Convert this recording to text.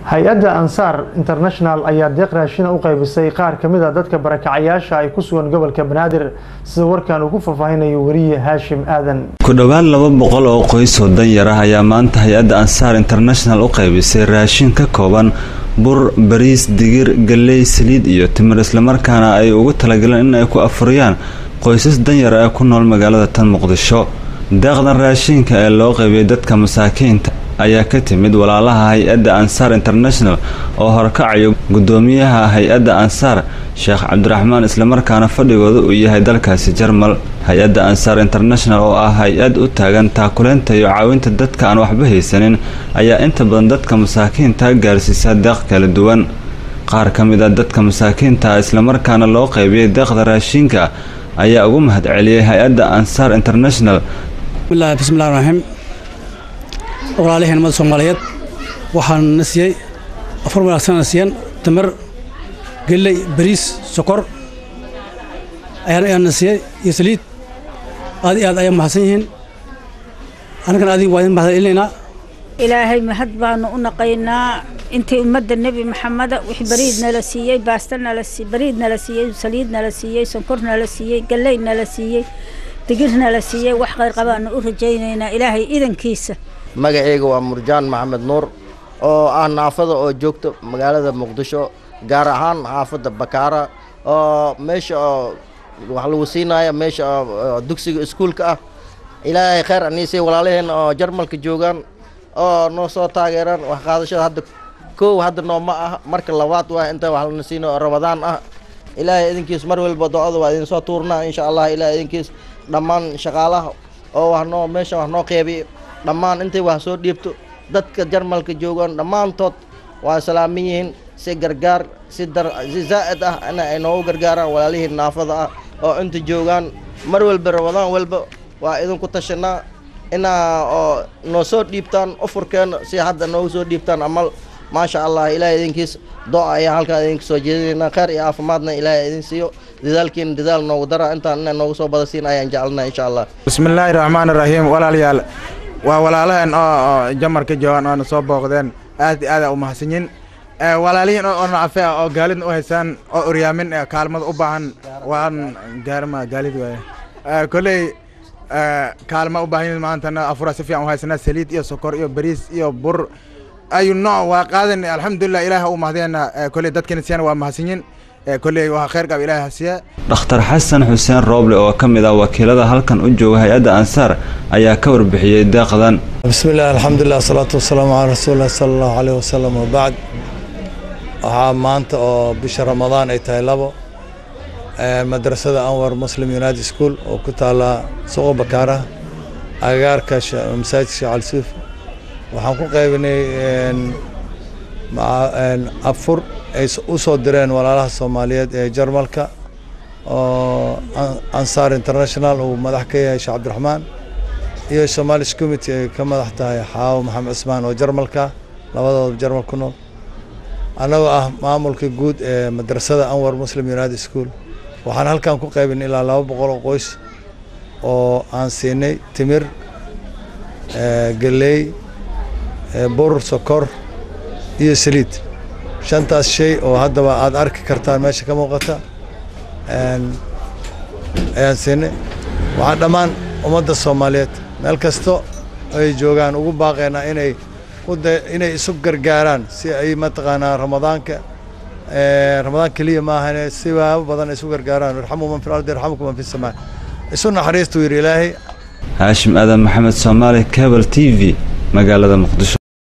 hay-adda ansaar international ayaa deeq raashina u qaybisay qaar ka mid a dadka barakacayaasha ay ku sugan gobolka banaadir sida warkan uu ku faahfaahinayo weriye haashim aadan ku dhowaad laba boqol oo qoys oo danyar ah ayaa maanta hay-adda ansaar international u qaybisay raashin ka kooban bur bariis digir galley saliid iyo timir islamarkaana ay ugu talagaleen in ay ku afuriyaan qoysas danyar ee ku nool magaalada tan muqdisho deeqdan raashinka ee loo qaybiyay dadka masaakiinta ayaa ka timid walaalaha hay-adda ansaar international oo horkacayo guddoomiyaha hay-adda ansaar sheekh cabdiraxmaan islamarkaana fadhigooda uu yahay dalkaasi jarmal hay-adda ansaar international oo ah hay-ad u taagan taakuleynta iyo caawinta dadka aan waxba haysanin ayaa inta badan dadka masaakiinta gaarsiisa deeq kala duwan qaar ka mid a dadka masaakiinta islamarkaana loo qaybiyay deeqda raashinka ayaa ugu mahad celiyay hay-adda ansaar international bismillahi raxiim walaaliheen ummadda soomaaliyeed waxaan na siiyey afar wanaagsan na siiyeen tamar gelley bariis sokor ayaan na siiyey iyo saliid aad iyo aad ayaa mahadsan yihiin annagana adiga waa idin mahad celinaynaa ilaahay mahad baanu u naqaynaa intii ummadda nebi maxameda wix bariid nala siiyey baasta nala bariid nala siiyey saliid nala siiyey sonkor nala siiyey galley nala siiyey digir nala siiyey wax khayr qabaanu u rajaynaynaa ilaahay idankiisa magacayga waa murjaan maxamed nuur oo ah naafada oo joogta magaalada muqdisho gaar ahaan xaafadda bakaara oo meesha oo wax lagu siinaya meesha oo dugsiga iskuulka ah ilaahay khayr aniisay walaalaheen oo jarmalka joogaan oo noo soo taageeraan wax qaadashada hadda kow hadda nooma ah marka labaad waa inta wax lana siino oo ramadaan ah ilaahay idinkiis mar walba do-ada waa idin soo tuurnaa insha allah ilaahay idinkiis dhammaan shaqaalaha oo wax noo meesha wax noo qeybiya dhammaan intay wax soo dhiibto dadka jarmalka joogaan dhammaantood waa salaaman yihiin si gargaar si dar si zaa'id ah in ay noogu gargaaraan walaalihii naafada ah oo inta joogaan mar walba ramadaan walba waa idinku tashanaa inaa oo noo soo dhiibtaan ufurkeena si hadda noogu soo dhiibtaan amal maasha allah ilaahay idinkiis do- ayaa halkaa idinka soo jeedinaynaa khayr iyo caafimaadna ilaahay idin siiyo dadaalkiina dadaal noogu dara intaan inay noogu soo badasiin ayaan jecelnaa insha allah bismillaahi raxmaani raxiim walaalayaal waa walaalaheen oo jamarka joogaan oona soo booqdeen aad iyo aada u mahadsanyin walaalihiin oo nacafe ah oo gaalidna u haysaan oo oryaamin kaalmada u baahan waan gaarma gaalid waaye kolley kaalma u baahan maantana afura si fiican u haysanaa saliid iyo sokor iyo bariis iyo bur ayu nooc waa qaadan alxamdulilah ilaah u mahdeena kolley dadkana siyana waa mahadsanyin kolley waa khayr qab ilaah hasiya dhakhtar xasan xuseen rooble oo ka mid ah wakiilada halkan u jooga hay-adda ansaar ayaa ka warbixiyey deeqdan bismillahi alxamdulilah asalaatu wasalaamu calaa rasuulilah sala allahu caleyh wasalam wabacd waxaa maanta oo bisha ramadaan ay tahay labo madrasada anwar muslim united school oo ku taala suuqa bakaaraha agagaarka masaajidka sheekh cali suuf waxaan ku qaybinay afur ay u soo direen walaalaha soomaaliyeed ee jarmalka oo ansaar international uu madax ka yahay sheekh cabdiraxmaan iyo somalis committee ay ka madax tahay xaawo maxamed cismaan oo jarmalka labadooda jarmal ku nool annagoo ah maamulka guud ee madrasada anwar muslim united school waxaan halkan ku qaybinay ilaa laba boqol oo qoys oo aan siinay timir galley bur sokor iyo saliid shantaas shay oo haddaba aad arki kartaan meesha ka muuqata ayaan siinay waxaan dhammaan ummadda soomaaliyeed meel kasto ay joogaan ugu baaqeynaa inay inay isu gargaaraan si ay mataqaanaa ramadaanka ramadaan keliya maahane sibaabo badan ay isu gargaaraan irxamuu man fi lardi yarxamukum man fi samaa isu naxariistuu yidhi ilaahay haashim aadan maxamed soomaali cable t v magaalada muqdisho